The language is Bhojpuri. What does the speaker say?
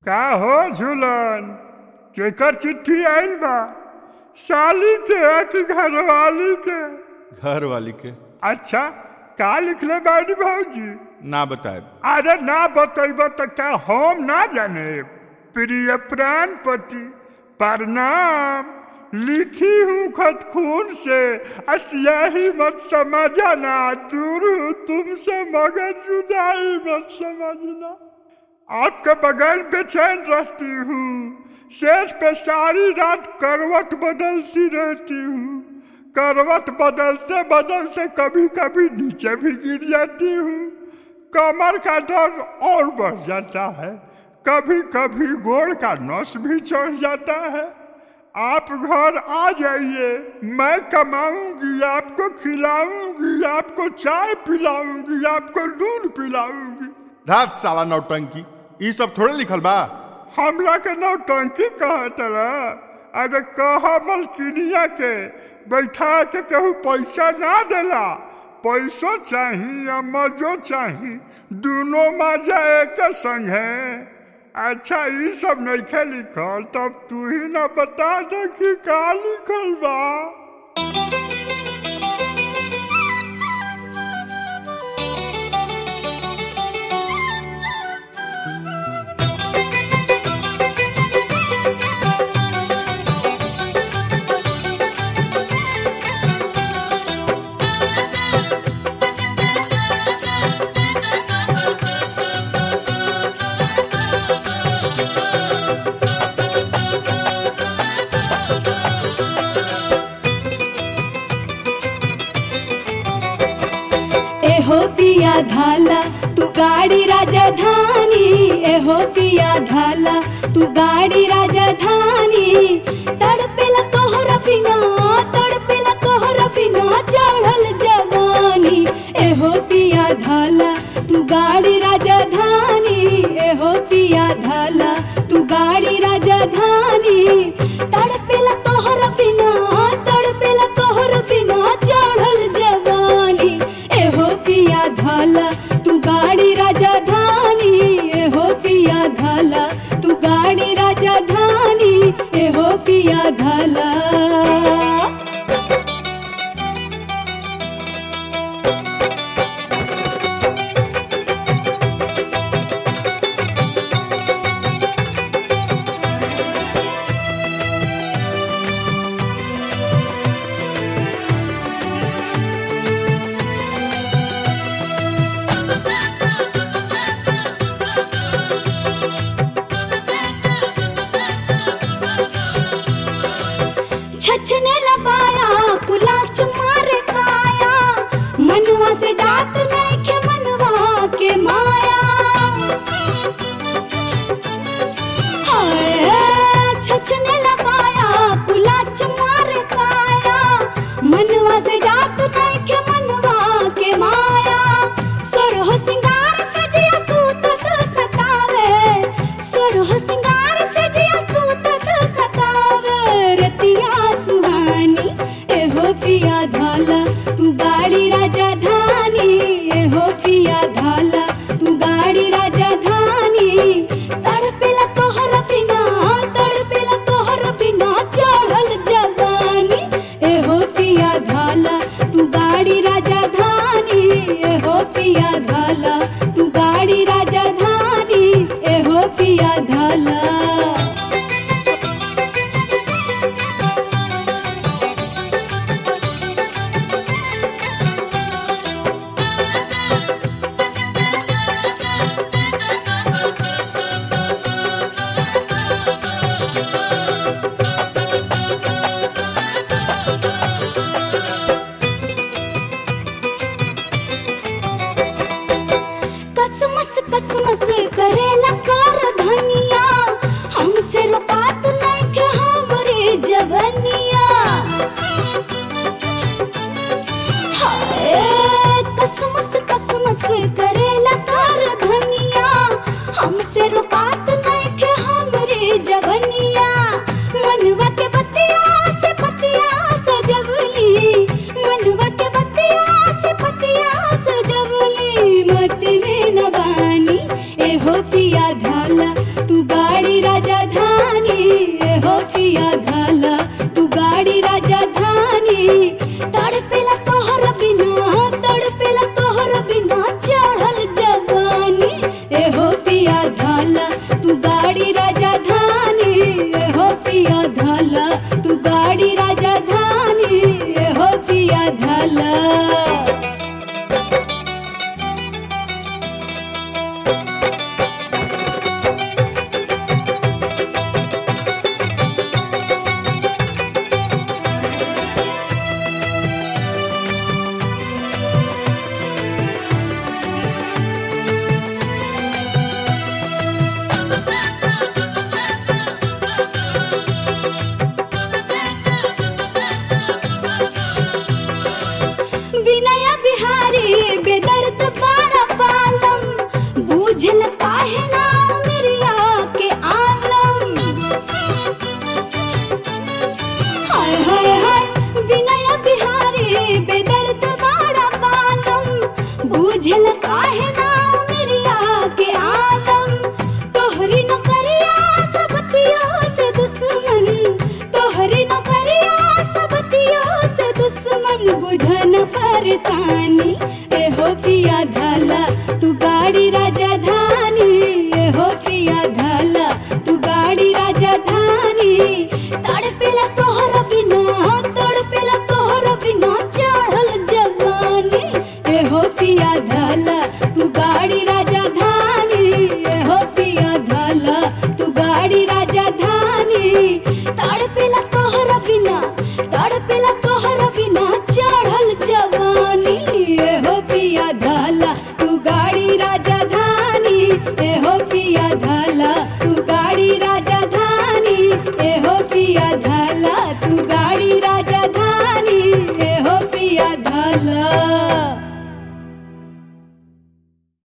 का हो झूलन केकर चिट्ठी आइल बा साली के है कि घरवाली के घर वाली के अच्छा का लिखले बाड़ी भौजी ना बताए अरे ना बतैब तो क्या हम ना जाने प्रिय प्राण पति प्रणाम लिखी हूँ खत खून से अस्याही मत समझना दूर हूँ तुमसे मगर जुदाई मत समझना आपके बगैर बेचैन रहती हूँ शेष पे सारी रात करवट बदलती रहती हूँ करवट बदलते बदलते कभी कभी नीचे भी गिर जाती हूँ कमर का दर्द और बढ़ जाता है कभी कभी गोड़ का नस भी चढ़ जाता है आप घर आ जाइए मैं कमाऊंगी आपको खिलाऊंगी आपको चाय पिलाऊंगी आपको दूध पिलाऊंगी धात साला नौटंकी ई सब थोड़े लिखल बा हमरा के नौटंकी कहत रहा अरे कह मलकिनिया के बैठा के केहू पैसा ना देला पैसो चाही या मजो चाही दोनों मजा एक संग है अच्छा ये सब नहीं लिखल तब तू ही ना बता दे कि का लिखल बा एहो पिया धाला तू गाड़ी राजधानी एहो पिया धाला तू गाड़ी राजधानी तड़पेला तोहरा बिना तड़पेला तोहरा बिना चढ़ल जवानी एहो पिया धाला तू गाड़ी राजधानी एहो पिया धाला तू गाड़ी राजधानी तड़पेला तोहरा बिना तड़पेला तोहरा बिना चढ़ल जवानी एहो पिया धाला तू गाड़ी राजधानी एहो पिया धाला तू गाड़ी राजधानी एहो पिया धाला छछने लबाया कुलाच मारे खाया मनवा से जात नैखे मनवा के माया हाय छछने लबाया कुलाच मारे खाया मनवा से जात नैखे मनवा के माया सरह सिंगार सजिया सूतत सतावे सरह सिंगार सजिया सूतत सतावे रतिया सुहानी एहो पिया धाला तू गाड़ी राजधानी एहो पिया धाला तू गाड़ी राजधानी तड़पेला तोहरा बिना तड़पेला तोहरा बिना चढ़ल जवानी एहो पिया धाला तू गाड़ी राजधानी एहो पिया धाला तू गाड़ी राजधानी एहो पिया धाला कसमस कसमस करेला कर धनिया द